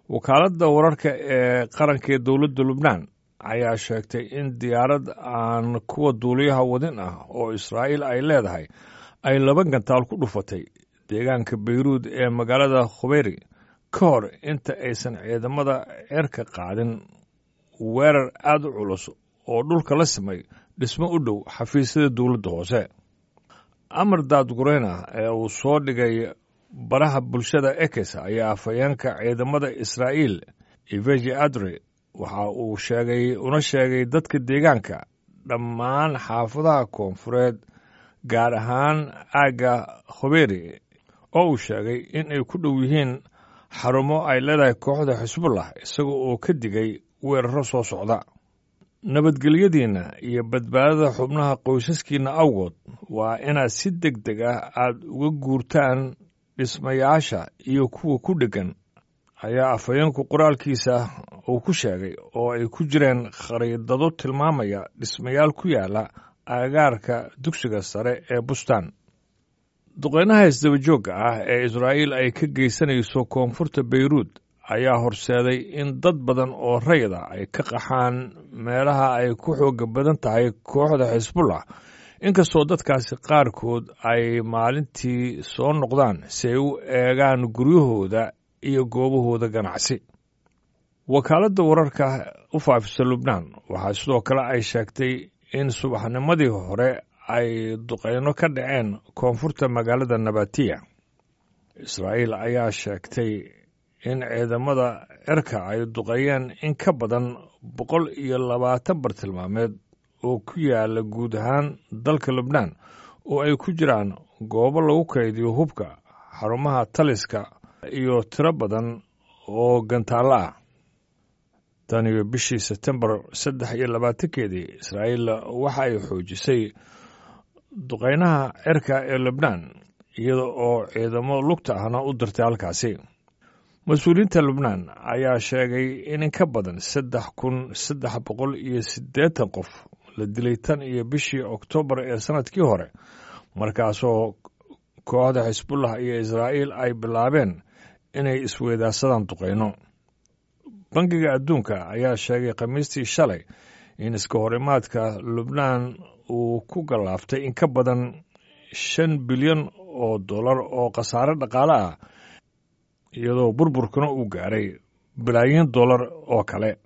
wakaaladda wararka ee qaranka ee dowladda lubnaan ayaa sheegtay in diyaarad aan kuwa duuliyaha wadin ah oo israa'iil ay leedahay ay laba gantaal ku dhufatay deegaanka beyruud ee magaalada khubeyri ka hor inta aysan ciidamada cerka qaadin weerar aada u culus oo dhulka la simay dhismo u dhow xafiisyada dowladda hoose amar daadgureyna ee uu soo dhigay baraha bulshada ekes ayaa afhayeenka ciidamada israa'iil iveji adre waxa uu sheegay una sheegay dadka deegaanka dhammaan xaafadaha koonfureed gaar ahaan aagga khubeyri oo uu sheegay in ay ku dhow yihiin xarumo ay leedahay kooxda xisbullah isaga oo ka digay weeraro soo socda nabadgelyadiinna iyo badbaadada xubnaha qoysaskiinna awgood waa inaad si deg deg ah aad uga guurtaan dhismayaasha iyo kuwa ku dheggan ayaa afhayeenku qoraalkiisa uu ku sheegay oo ay ku jireen khariidado tilmaamaya dhismayaal ku yaala agaarka dugsiga sare ee bustaan duqeynaha isdabajoogga ah ee israa'iil ay ka geysanayso koonfurta beyruud ayaa horseeday in dad badan oo rayda ay ka qaxaan meelaha ay ku xooga badan tahay kooxda xisbullah inkastoo dadkaasi qaarkood ay maalintii soo noqdaan si ay u eegaan guryahooda iyo goobahooda ganacsi wakaaladda wararka u faafisa lubnaan waxaa sidoo kale ay sheegtay in subaxnimadii hore ay duqeyno ka dhaceen koonfurta magaalada nabatiya israa'iil ayaa sheegtay in ciidamada cirka ay duqeeyeen in ka badan boqol iyo labaatan bartilmaameed oo ku yaala guud ahaan dalka lubnaan oo ay ku jiraan goobo lagu kaydiyo hubka xarumaha taliska iyo tiro badan oo gantaallo ah tan iyo bishii sebtembar saddex iyo labaatankeedii israa'iil waxa ay xoojisay duqeynaha cirka ee lubnaan iyada oo ciidamo lugta ahna u dirtay halkaasi mas-uuliyiinta lubnaan ayaa sheegay in in ka badan saddex kun saddex boqol iyo siddeetan qof la dilay tan iyo bishii oktoobar ee sannadkii hore markaasoo kooxda xisbullah iyo israa'iil ay bilaabeen inay isweydaarsadaan duqeyno bangiga adduunka ayaa sheegay khamiistii shalay in iska horimaadka lubnaan uu ku gallaaftay in ka badan shan bilyan oo dollar oo khasaare dhaqaale ah iyadoo burburkuna uu gaaray bilaayin dollar oo kale